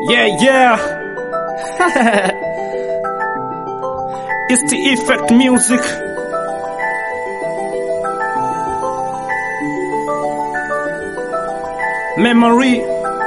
Yeah, yeah. it's the effect music. Memory.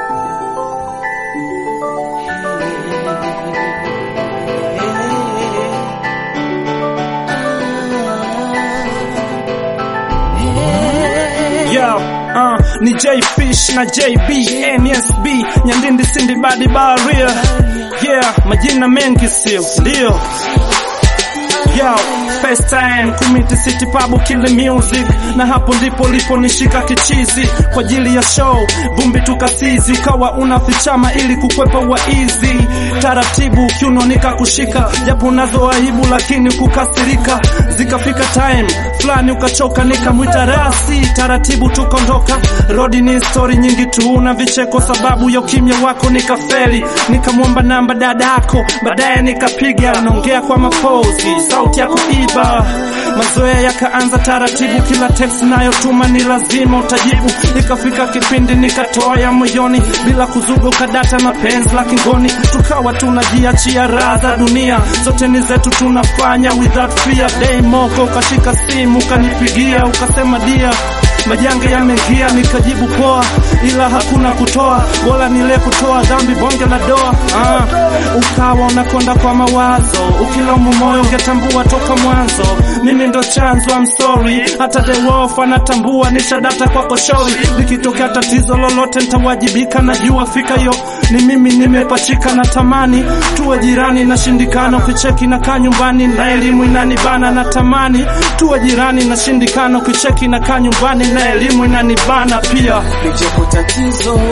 Yo, uh, ni J Fish na JB NSB Nyandindi Sindi Badi Baria Yeah, majina mengi sio ndio Yo, first time kumiti city pub kill music na hapo ndipo lipo nishika kichizi kwa ajili ya show vumbi tukasizi ukawa unafichama ili kukwepa waizi taratibu kiuno nikakushika japo unazo aibu lakini kukasirika zikafika time fulani ukachoka nikamwita rasi taratibu tukondoka rodi ni story nyingi tu na vicheko sababu ya ukimya wako nikafeli nikamwomba namba dadako baadaye nikapiga naongea kwa mapozi sauti ya kuiba mazoea yakaanza taratibu kila text nayotuma ni lazima utajibu ikafika kipindi nikatoa ya moyoni bila kuzuga ukadata mapenzi la kingoni tukawa tunajiachia raha za dunia zote ni zetu tunafanya without fear day moko ukashika simu ukanipigia ukasema dia majanga yameingia nikajibu poa ila hakuna kutoa bora nile kutoa dhambi bonge la doa ah, ukawa unakonda kwa mawazo ukilaumu moyo ungetambua toka mwanzo mimi ndo chanzo I'm sorry hata the wolf anatambua nishadata kwako shauri likitokea tatizo lolote nitawajibika najua fika yo ni mimi nimepachika na tamani tuwe jirani na shindikana ukicheki na kaa nyumbani na elimu inanibana na tamani tuwe jirani na shindikana ukicheki na kaa nyumbani na elimu inanibana pia lijapo tatizo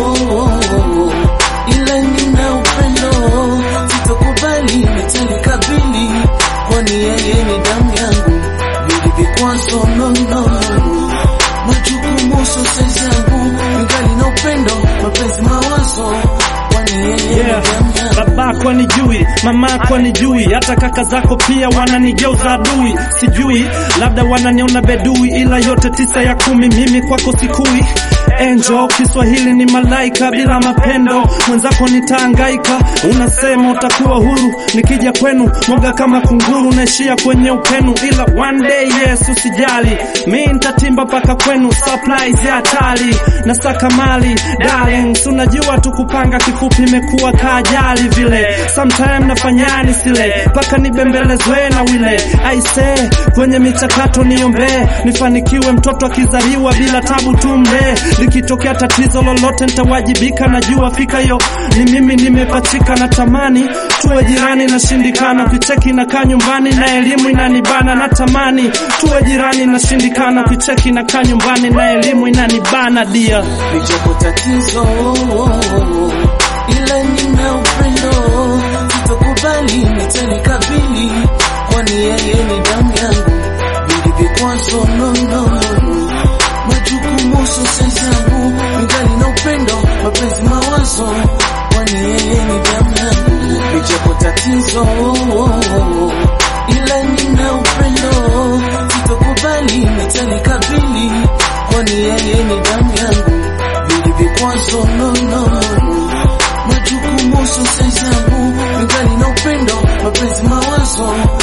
ila nina upendo sitokubali nitalikabili kwani yeye ni damu yangu vili vikwazo no, no. majukumu sosezi yangu ingali na upendo mapenzi mawazo kwani yeye Yeah. ni damu yangu babako anijui mamako anijui hata kaka zako pia wananigeuza adui sijui labda wananiona bedui ila yote tisa ya kumi mimi kwako sikui Angel, Kiswahili ni malaika bila mapendo, mwenzako nitaangaika. Unasema utakuwa huru, nikija kwenu moga kama kunguru, naishia kwenye upenu, ila one day yes, usijali, mi nitatimba paka kwenu, supplies ya hatari na saka mali darling, si unajua tu kupanga kifupi imekuwa kaajali vile, sometime nafanyani sile paka nibembelezwe na wile aise, kwenye michakato niombee, nifanikiwe mtoto akizaliwa bila tabu tumlee, likitokea tatizo lolote nitawajibika, najua fika yo ni mimi nimepachika, na tamani tuwe jirani na shindikana, kicheki na kaa nyumbani na elimu inanibana, na tamani tuwe jirani na shindikana, kicheki na kaa nyumbani na elimu inanibana dia lijapo tatizo ila nina upendo sitokubali nitalikabili kwani yeye ni damu yangu vili vikwazo no, no. majukumu sosezi yangu ingali na upendo mapenzi mawazo kwani yeye ni damu yangu lijapo tatizo ila nina upendo sitokubali nitalikabili kwani yeye ni damu yangu vili vikwazo no, no. majukumu sosezi yangu ingali na upendo mapenzi mawazo